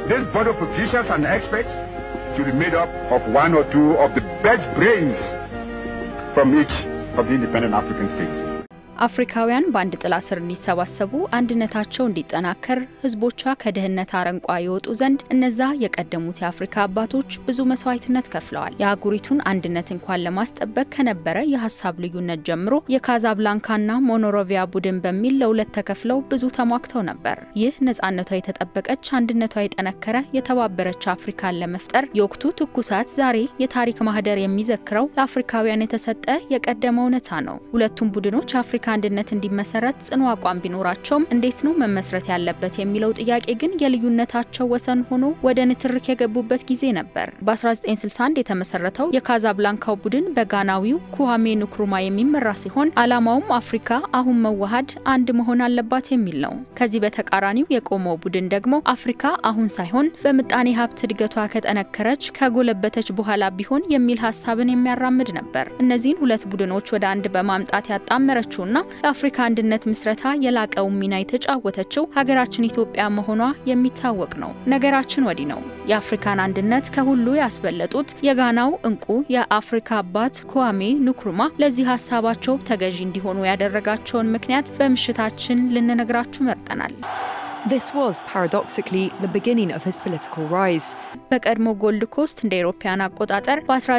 This board of officials and experts should be made up of one or two of the best brains from each of the independent African states. አፍሪካውያን በአንድ ጥላ ስር እንዲሰባሰቡ አንድነታቸው እንዲጠናከር ህዝቦቿ ከድህነት አረንቋ የወጡ ዘንድ እነዛ የቀደሙት የአፍሪካ አባቶች ብዙ መስዋዕትነት ከፍለዋል። የአህጉሪቱን አንድነት እንኳን ለማስጠበቅ ከነበረ የሀሳብ ልዩነት ጀምሮ የካዛብላንካና ሞኖሮቪያ ቡድን በሚል ለሁለት ተከፍለው ብዙ ተሟግተው ነበር። ይህ ነጻነቷ የተጠበቀች አንድነቷ የጠነከረ የተባበረች አፍሪካን ለመፍጠር የወቅቱ ትኩሳት ዛሬ የታሪክ ማህደር የሚዘክረው ለአፍሪካውያን የተሰጠ የቀደመ እውነታ ነው። ሁለቱም ቡድኖች አፍሪካ አንድነት እንዲመሰረት ጽኑ አቋም ቢኖራቸውም እንዴት ነው መመስረት ያለበት የሚለው ጥያቄ ግን የልዩነታቸው ወሰን ሆኖ ወደ ንትርክ የገቡበት ጊዜ ነበር። በ1961 የተመሰረተው የካዛብላንካው ቡድን በጋናዊው ኩሃሜ ንክሩማ የሚመራ ሲሆን ዓላማውም አፍሪካ አሁን መዋሃድ አንድ መሆን አለባት የሚል ነው። ከዚህ በተቃራኒው የቆመው ቡድን ደግሞ አፍሪካ አሁን ሳይሆን በምጣኔ ሀብት እድገቷ ከጠነከረች ከጎለበተች በኋላ ቢሆን የሚል ሀሳብን የሚያራምድ ነበር። እነዚህን ሁለት ቡድኖች ወደ አንድ በማምጣት ያጣመረችውና ለአፍሪካ አንድነት ምስረታ የላቀውን ሚና የተጫወተችው ሀገራችን ኢትዮጵያ መሆኗ የሚታወቅ ነው። ነገራችን ወዲህ ነው። የአፍሪካን አንድነት ከሁሉ ያስበለጡት የጋናው እንቁ የአፍሪካ አባት ኩዋሜ ንክሩማ ለዚህ ሀሳባቸው ተገዢ እንዲሆኑ ያደረጋቸውን ምክንያት በምሽታችን ልንነግራችሁ መርጠናል። This was paradoxically the beginning of his political rise. በቀድሞ ጎልድ ኮስት እንደ አውሮፓውያን አቆጣጠር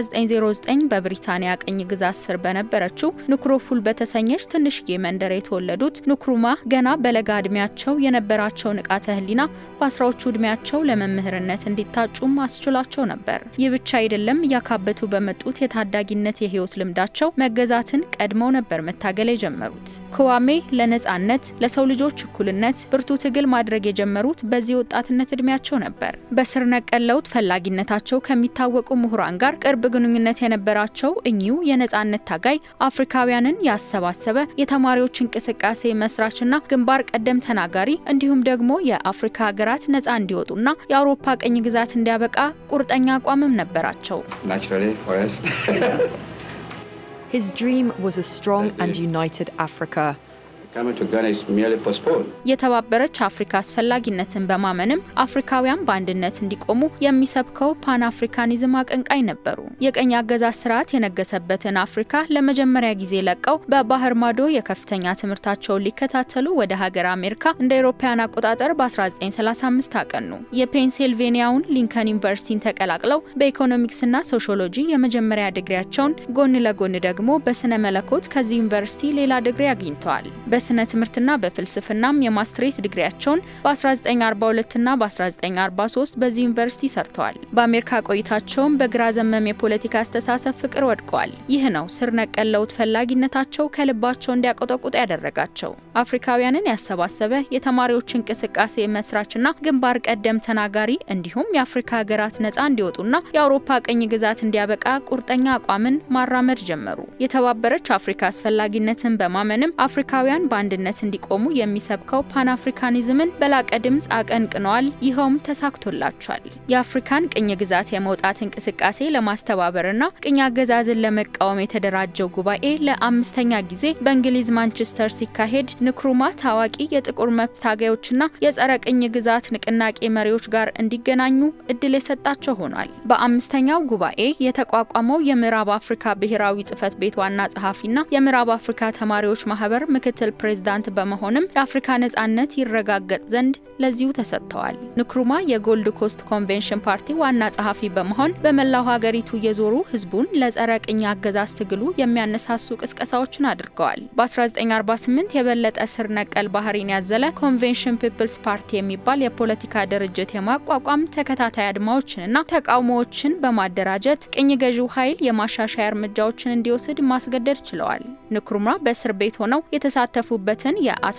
በ1909 በብሪታንያ ቅኝ ግዛት ስር በነበረችው ንክሮፉል በተሰኘች ትንሽዬ መንደር የተወለዱት ንክሩማ ገና በለጋ እድሜያቸው የነበራቸው ንቃተ ህሊና በአስራዎቹ እድሜያቸው ለመምህርነት እንዲታጩም አስችሏቸው ነበር። ይህ ብቻ አይደለም። እያካበቱ በመጡት የታዳጊነት የህይወት ልምዳቸው መገዛትን ቀድመው ነበር መታገል የጀመሩት። ክዋሜ ለነጻነት፣ ለሰው ልጆች እኩልነት ብርቱ ትግል ማድረግ የጀመሩት በዚህ ወጣትነት እድሜያቸው ነበር። በስር ነቀል ለውጥ ፈላጊነታቸው ከሚታወቁ ምሁራን ጋር ቅርብ ግንኙነት የነበራቸው እኚሁ የነጻነት ታጋይ አፍሪካውያንን ያሰባሰበ የተማሪዎች እንቅስቃሴ መስራችና ግንባር ቀደም ተናጋሪ እንዲሁም ደግሞ የአፍሪካ ሀገራት ነጻ እንዲወጡና የአውሮፓ ቅኝ ግዛት እንዲያበቃ ቁርጠኛ አቋምም ነበራቸው። naturally for us. His dream was a strong and united Africa. Coming to Ghana is merely postponed. የተባበረች አፍሪካ አስፈላጊነትን በማመንም አፍሪካውያን በአንድነት እንዲቆሙ የሚሰብከው ፓን አፍሪካኒዝም አቀንቃኝ ነበሩ። የቀኝ አገዛዝ ስርዓት የነገሰበትን አፍሪካ ለመጀመሪያ ጊዜ ለቀው በባህር ማዶ የከፍተኛ ትምህርታቸውን ሊከታተሉ ወደ ሀገር አሜሪካ እንደ አውሮፓውያን አቆጣጠር በ1935 አቀኑ። የፔንሲልቬኒያውን ሊንከን ዩኒቨርሲቲን ተቀላቅለው በኢኮኖሚክስና ሶሺዮሎጂ የመጀመሪያ ዲግሪያቸውን ጎን ለጎን ደግሞ በስነ መለኮት ከዚህ ዩኒቨርሲቲ ሌላ ዲግሪ አግኝተዋል። በስነ ትምህርትና በፍልስፍናም የማስትሬት ዲግሪያቸውን በ1942 እና በ1943 በዚህ ዩኒቨርሲቲ ሰርተዋል። በአሜሪካ ቆይታቸውም በግራ ዘመም የፖለቲካ አስተሳሰብ ፍቅር ወድቀዋል። ይህ ነው ስር ነቀል ለውጥ ፈላጊነታቸው ከልባቸው እንዲያቆጠቁጥ ያደረጋቸው። አፍሪካውያንን ያሰባሰበ የተማሪዎች እንቅስቃሴ መስራችና ግንባር ቀደም ተናጋሪ እንዲሁም የአፍሪካ ሀገራት ነጻ እንዲወጡና የአውሮፓ ቅኝ ግዛት እንዲያበቃ ቁርጠኛ አቋምን ማራመድ ጀመሩ። የተባበረች አፍሪካ አስፈላጊነትን በማመንም አፍሪካውያን በአንድነት እንዲቆሙ የሚሰብከው ፓን አፍሪካኒዝምን በላቀ ድምፅ አቀንቅነዋል። ይኸውም ተሳክቶላቸዋል። የአፍሪካን ቅኝ ግዛት የመውጣት እንቅስቃሴ ለማስተባበርና ቅኝ አገዛዝን ለመቃወም የተደራጀው ጉባኤ ለአምስተኛ ጊዜ በእንግሊዝ ማንቸስተር ሲካሄድ ንክሩማ ታዋቂ የጥቁር መብት ታጋዮችና የጸረ ቅኝ ግዛት ንቅናቄ መሪዎች ጋር እንዲገናኙ እድል የሰጣቸው ሆኗል። በአምስተኛው ጉባኤ የተቋቋመው የምዕራብ አፍሪካ ብሔራዊ ጽህፈት ቤት ዋና ጸሐፊና የምዕራብ አፍሪካ ተማሪዎች ማህበር ምክትል ፕሬዝዳንት በመሆንም የአፍሪካ ነጻነት ይረጋገጥ ዘንድ ለዚሁ ተሰጥተዋል። ንክሩማ የጎልድ ኮስት ኮንቬንሽን ፓርቲ ዋና ጸሐፊ በመሆን በመላው ሀገሪቱ እየዞሩ ህዝቡን ለጸረ ቅኝ አገዛዝ ትግሉ የሚያነሳሱ ቅስቀሳዎችን አድርገዋል። በ1948 የበለጠ ስር ነቀል ባህሪን ያዘለ ኮንቬንሽን ፒፕልስ ፓርቲ የሚባል የፖለቲካ ድርጅት የማቋቋም ተከታታይ አድማዎችንና ተቃውሞዎችን በማደራጀት ቅኝ ገዢው ኃይል የማሻሻያ እርምጃዎችን እንዲወስድ ማስገደድ ችለዋል። ንክሩማ በእስር ቤት ሆነው የተሳተፉበትን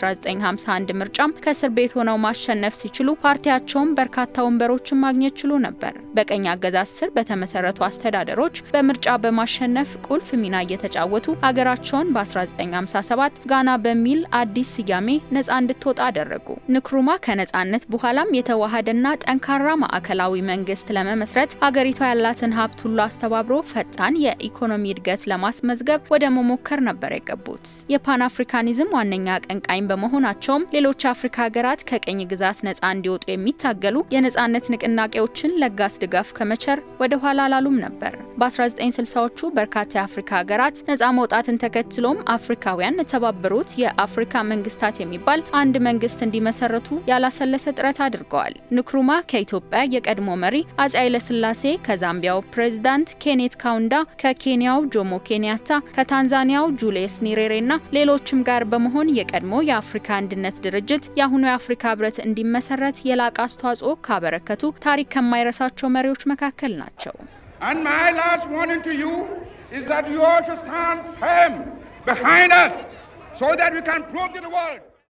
የ1951 ምርጫም ከእስር ቤት ሆነው ማሸነፍ ሲችሉ ፓርቲያቸውም በርካታ ወንበሮችን ማግኘት ችሎ ነበር። በቀኝ አገዛዝ ስር በተመሰረቱ አስተዳደሮች በምርጫ በማሸነፍ ቁልፍ ሚና እየተጫወቱ ሀገራቸውን በ1957 ጋና በሚል አዲስ ስያሜ ነጻ እንድትወጣ አደረጉ። ንክሩማ ከነጻነት በኋላም የተዋሃደና ጠንካራ ማዕከላዊ መንግስት ለመመስረት ሀገሪቷ ያላትን ሀብት ሁሉ አስተባብሮ ፈጣን የኢኮኖሚ እድገት ለማስመዝገብ ወደ መሞከር ነበር የገቡት። የፓን አፍሪካኒዝም ዋነኛ አቀንቃኝ በመሆናቸውም ሌሎች የአፍሪካ ሀገራት ከቅኝ ግዛት ነጻ እንዲወጡ የሚታገሉ የነጻነት ንቅናቄዎችን ለጋስ ድጋፍ ከመቸር ወደ ኋላ አላሉም ነበር። በ1960ዎቹ በርካታ የአፍሪካ ሀገራት ነጻ መውጣትን ተከትሎም አፍሪካውያን የተባበሩት የአፍሪካ መንግስታት የሚባል አንድ መንግስት እንዲመሰረቱ ያላሰለሰ ጥረት አድርገዋል። ንክሩማ ከኢትዮጵያ የቀድሞ መሪ አፄ ኃይለስላሴ፣ ከዛምቢያው ፕሬዝዳንት ኬኔት ካውንዳ፣ ከኬንያው ጆሞ ኬንያታ፣ ከታንዛኒያው ጁልየስ ኒሬሬ እና ሌሎችም ጋር በመሆን የቀድሞ የአፍሪካ አንድነት ድርጅት የአሁኑ የአፍሪካ ህብረት እንዲመሰረት የላቀ አስተዋጽኦ ካበረከቱ ታሪክ ከማይረሳቸው መሪዎች መካከል ናቸው። And my last warning to you is that you ought to stand firm behind us so that we can prove to the world